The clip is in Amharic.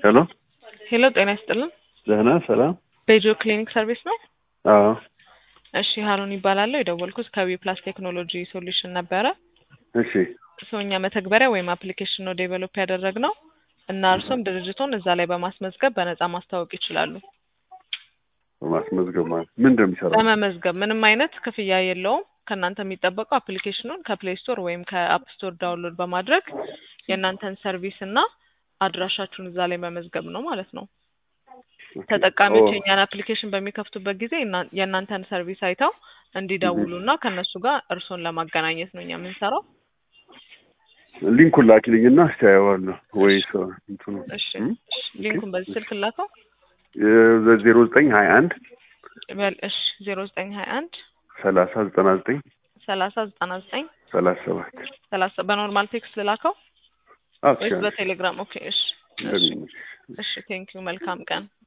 ሄሎ ሄሎ ጤና ይስጥልን። ደህና ሰላም? ቤጆ ክሊኒክ ሰርቪስ ነው? አዎ እሺ ሀሩን ይባላለሁ። የደወልኩት ከቢ ፕላስ ቴክኖሎጂ ሶሉሽን ነበረ። እሺ ሰው እኛ መተግበሪያ ወይም አፕሊኬሽን ነው ዴቨሎፕ ያደረግነው እና እርሶም ድርጅቶን እዛ ላይ በማስመዝገብ በነፃ ማስታወቅ ይችላሉ። በማስመዝገብ ማለት ምን እንደሚሰራው በመመዝገብ ምንም አይነት ክፍያ የለውም። ከእናንተ የሚጠበቀው አፕሊኬሽኑን ከፕሌይ ስቶር ወይም ከአፕ ስቶር ዳውንሎድ በማድረግ የእናንተን ሰርቪስ እና አድራሻችሁን እዛ ላይ መመዝገብ ነው ማለት ነው። ተጠቃሚዎች የእኛን አፕሊኬሽን በሚከፍቱበት ጊዜ እና- የእናንተን ሰርቪስ አይተው እንዲደውሉ እና ከእነሱ ጋር እርሶን ለማገናኘት ነው እኛ የምንሰራው። ሊንኩን ላኪልኝና እስቲ አየዋለሁ ወይ ሰው እንትኑ እሺ ሊንኩን በዚህ ስልክ ላከው። ዜሮ ዘጠኝ ሀያ አንድ በል እሺ ዜሮ ዘጠኝ ሀያ አንድ ሰላሳ ዘጠና ዘጠኝ ሰላሳ ዘጠና ዘጠኝ ሰላሳ ሰባት ሰላሳ በኖርማል ቴክስት ልላከው ወይስ አዎ በቴሌግራም? ኦኬ እሺ እሺ እንደሚመች እሺ ቴንኪዩ መልካም ቀን